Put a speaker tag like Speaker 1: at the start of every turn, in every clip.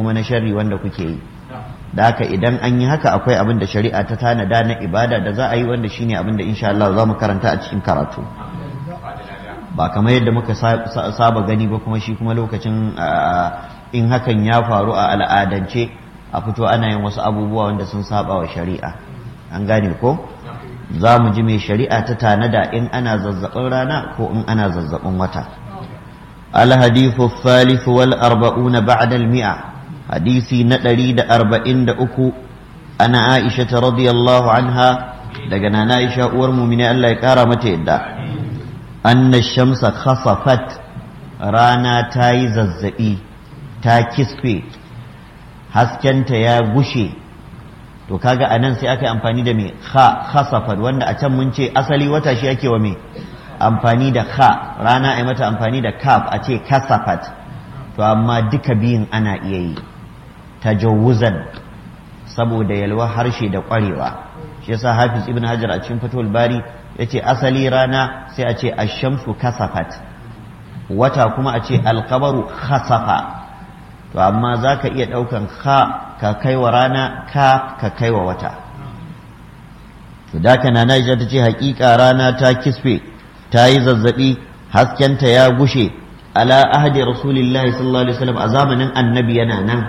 Speaker 1: kuma na sharri wanda kuke yi da haka idan an yi haka akwai abin da shari'a ta tanada na ibada da za a yi wanda shine abin da insha Allah za mu karanta a cikin karatu ba kamar yadda muka saba gani ba kuma shi kuma lokacin in hakan ya faru a al'adance a fito ana yin wasu abubuwa wanda sun saba wa shari'a an gane ko za mu ji mai shari'a ta tanada in ana zazzabin rana ko in ana zazzabin wata الحديث الثالث والأربعون بعد المئة حديثي ندري دا أربعين دا أكو أنا عائشة رضي الله عنها لقنا عائشة ورمو من الله يكارمة دا أن الشمس خصفت رانا تاي ززئي تا كسفي haskenta ya gushe to kaga anan sai aka yi amfani da me kha khasafat wanda a can mun ce asali wata shi ake wa me amfani da kha rana a mata amfani da kaf a ce kasafat to amma duka biyun ana iya yi tajawuzan saboda yalwa harshe da kwarewa shi yasa hafiz ibn hajar a cikin fatul bari yace asali rana sai a ce ash-shamsu kasafat wata kuma a ce alqamaru khasafa to amma zaka iya daukan kha ka kaiwa rana ka ka kaiwa wata to da kana na ta ce hakika rana ta kisfe ta yi zazzabi haskenta ya gushe ala ahdi rasulillahi sallallahu alaihi wasallam a zamanin annabi yana nan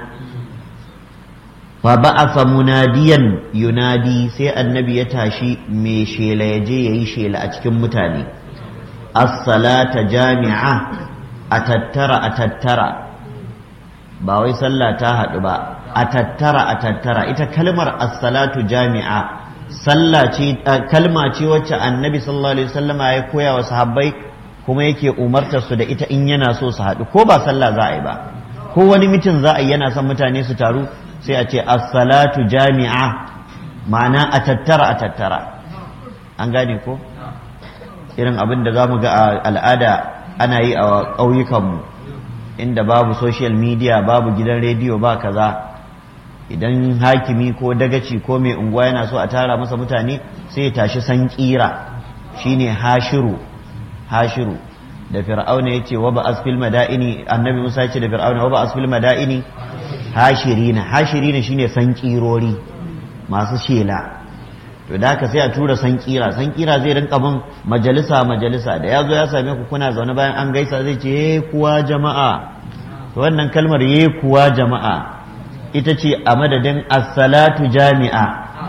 Speaker 1: fa ba'atha munadiyan yunadi sai annabi ya tashi mai shela ya je yayi shela a cikin mutane as-salata jami'a a tattara a tattara ba wai sallah ta haɗu ba a tattara a tattara ita kalmar as-salatu jami'a sallah ce kalma ce wacce annabi sallallahu alaihi wasallama ya koya wa sahabbai kuma yake umartar su da ita in yana so su haɗu ko ba sallah za a yi ba ko wani mitin za a yi yana son mutane su taru sai a ce as-salatu jami'a ma'ana a tattara a tattara an gane ko irin abin da za mu ga a al'ada ana yi a ƙauyukanmu inda babu social media babu gidan rediyo ba kaza idan hakimi ko dagaci ko mai unguwa yana so a tara masa mutane sai ya tashi san kira shine hashiru hashiru da fir'auna ya ce wa ba asfil madaini annabi musa ya ce da fir'auna wa ba asfil madaini hashirina hashirina shine san kirori masu shela to da haka sai a tura san kira san kira zai rinka bin majalisa majalisa da ya zo ya same ku kuna zaune bayan an gaisa zai ce ye kuwa jama'a to wannan kalmar ye kuwa jama'a ita ce a madadin as-salatu jami'a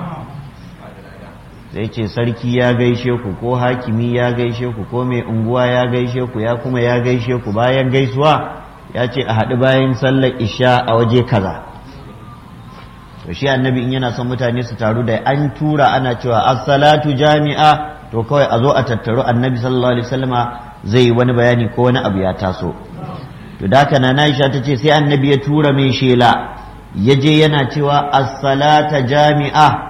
Speaker 1: zai ce sarki ya gaishe ku ko hakimi ya gaishe ku ko mai unguwa ya gaishe ku ya kuma ya gaishe ku bayan gaisuwa ya ce a haɗu bayan sallar isha a waje kaza to shi annabi in yana son mutane su taru da an tura ana cewa as-salatu jami'a to kawai a zo a tattaru annabi sallallahu alaihi wasallama zai wani bayani ko wani abu ya taso to da haka na Aisha ta ce sai annabi ya tura mai shela ya je yana cewa as-salata jami'a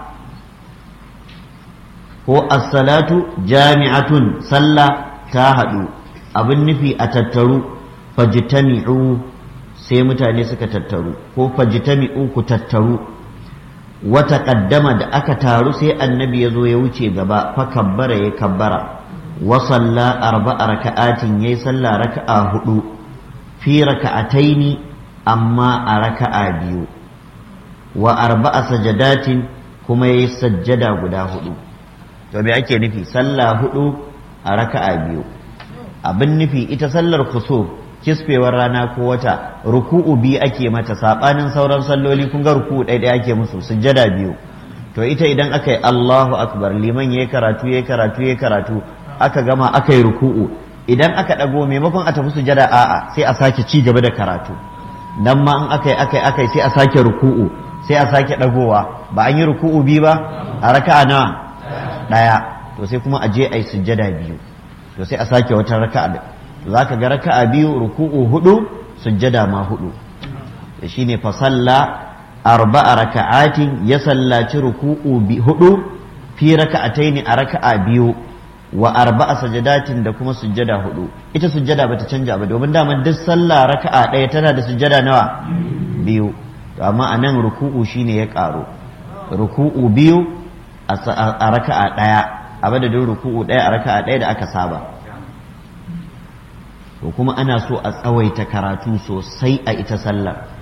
Speaker 1: ko as-salatu jami'atun sallah ta haɗu abin nufi a tattaru fajtami'u sai mutane suka tattaru ko fajtami'u ku tattaru wata kaddama da aka taru sai annabi ya zo ya wuce gaba fa kabbara ya kabbara wa salla arba'a raka'atin yayi sallah raka'a hudu fi raka'ataini amma a raka'a biyu wa arba'a sajadatin kuma yayi sajjada guda hudu to me ake nufi sallah hudu a raka'a biyu abin nufi ita sallar kusuf kisfewar rana ko wata ruku'u biyu ake mata sabanin sauran salloli kun ga ruku'u ɗaya ɗaya ake musu sujjada biyu to ita idan aka yi Allahu akbar liman yayi karatu yayi karatu yayi karatu aka gama aka yi ruku'u idan aka ɗago maimakon a tafi sujjada a'a sai a sake ci gaba da karatu nan ma in aka yi aka yi aka yi sai a sake ruku'u sai a sake ɗagowa ba an yi ruku'u biyu ba a raka'a nawa ɗaya to sai kuma a je a yi sujjada biyu to sai a sake wata raka'a za ka ga raka'a biyu ruku'u hudu sujjada ma hudu da shine fa salla arba'a raka'atin ya sallaci ruku'u hudu fi raka'ataini a raka'a biyu wa arba'a sajadatin da kuma sujjada hudu ita sujjada bata canja ba domin daman duk sallah raka'a ɗaya tana da sujjada nawa biyu to amma a nan ruku'u shine ya ƙaru ruku'u biyu a raka'a ɗaya a madadin ruku'u ɗaya a raka'a ɗaya da aka saba to kuma ana so a tsawaita karatu sosai a ita sallar